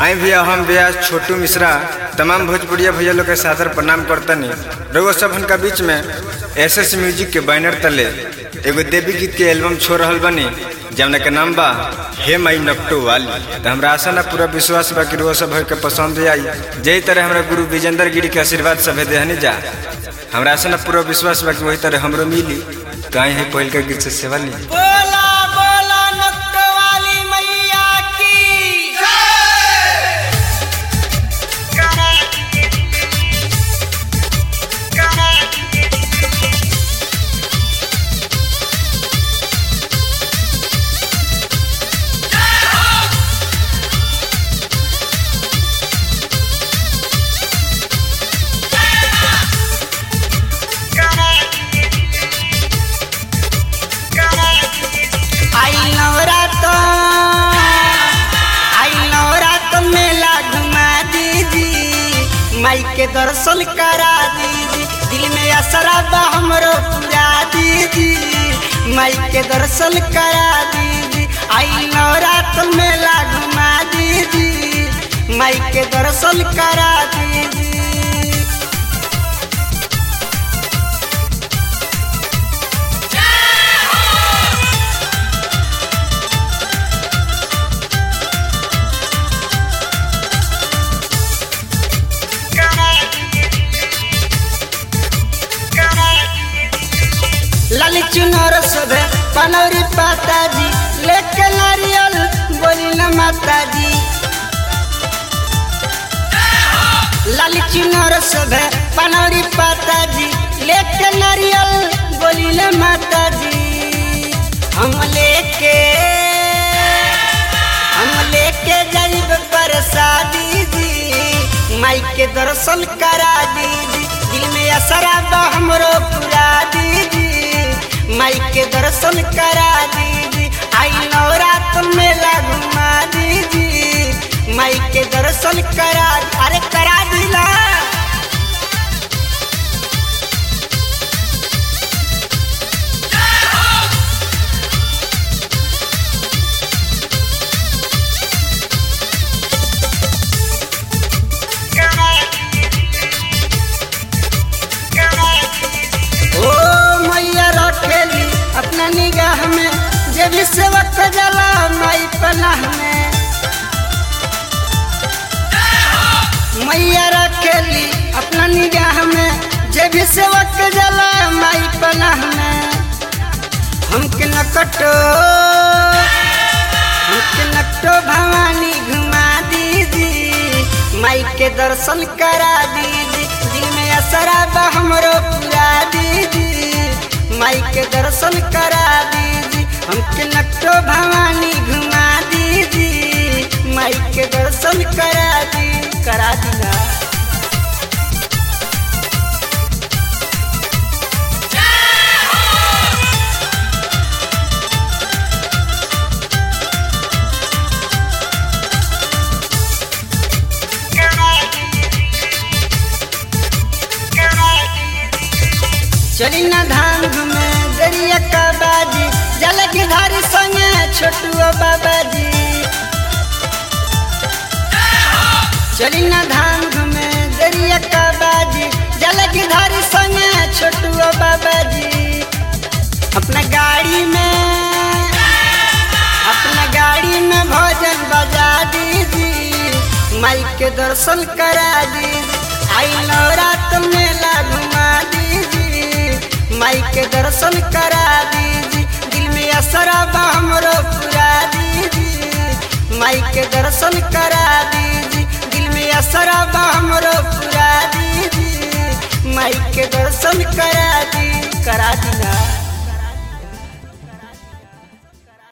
आई भैया हम भैया छोटू मिश्रा तमाम भोजपुरिया भैया लोग के सादर प्रणाम करतनी रउआ सब का बीच में एस एस म्यूजिक के बैनर तले एगो देवी गीत के एल्बम छोड़ रहल बनी जमना के नाम बा हे माई नकटो वाली तो हमरा आशा ना पूरा विश्वास बा कि रउआ सब के पसंद आई जही तरह हमरा गुरु विजेंद्र गिरी के आशीर्वाद सब देहनी जा हमरा आशा ना पूरा विश्वास बा कि वही तरह हमरो मिली तो आई है पहिल के गीत से सेवा ली बोला बोला नक्क वाली मैया की आई नवरात आई नवरात मेला घुमा दीजी माई के दर्शन करा दीजी दिल में असरा बा हमरो पूरा दीजी माई के दर्शन करा दीजी आई नवरात मेला घुमा दीजी माई के दर्शन करा दीजी लाली चुनर सभे पनौरी पाताजी लेके नारियल बोली न माताजी लाली चुनर सभे पनौरी पाताजी लेके नारियल बोली न माताजी हम लेके हम लेके जाइब प्रसादी जी माई के दर्शन करा दीदी दिल में असरा बा हमरो पूरा दीदी माई के दर्शन करा दीदी आई नवरात मेला घुमा दीदी माई के दर्शन करा अरे करा दिला ओ मैया रखेली अपना निगाह में जे भी सेवक जला माई पनाह में मैया रखेली अपना निगाह में जे भी सेवक जला माई पनाह में हमके नकटो हमके नकटो भवानी घुमा दीदी माई के दर्शन करा दीदी दिल में असरा बा हमरो पूरा दीदी माई के दर्शन करा दीदी हमके नकटो भवानी घुमा दीदी माई के दर्शन करा दी करा दीना चली ना धाम घूमे दरिया का बाजी जल की धारी संगे छोटू बाबा जी चली ना धाम घूमे दरिया का बाजी जल की धारी संगे छोटू बाबा जी अपना गाड़ी में अपना गाड़ी में भोजन बजा दीदी माई के दर्शन करा दीदी आई नवरात मेला घुमा दीदी माई के दर्शन करा दीदी दिल में असरा बा हमरो पूरा दीदी माई के दर्शन करा दीदी दिल में असरा बा हमरो पूरा दीदी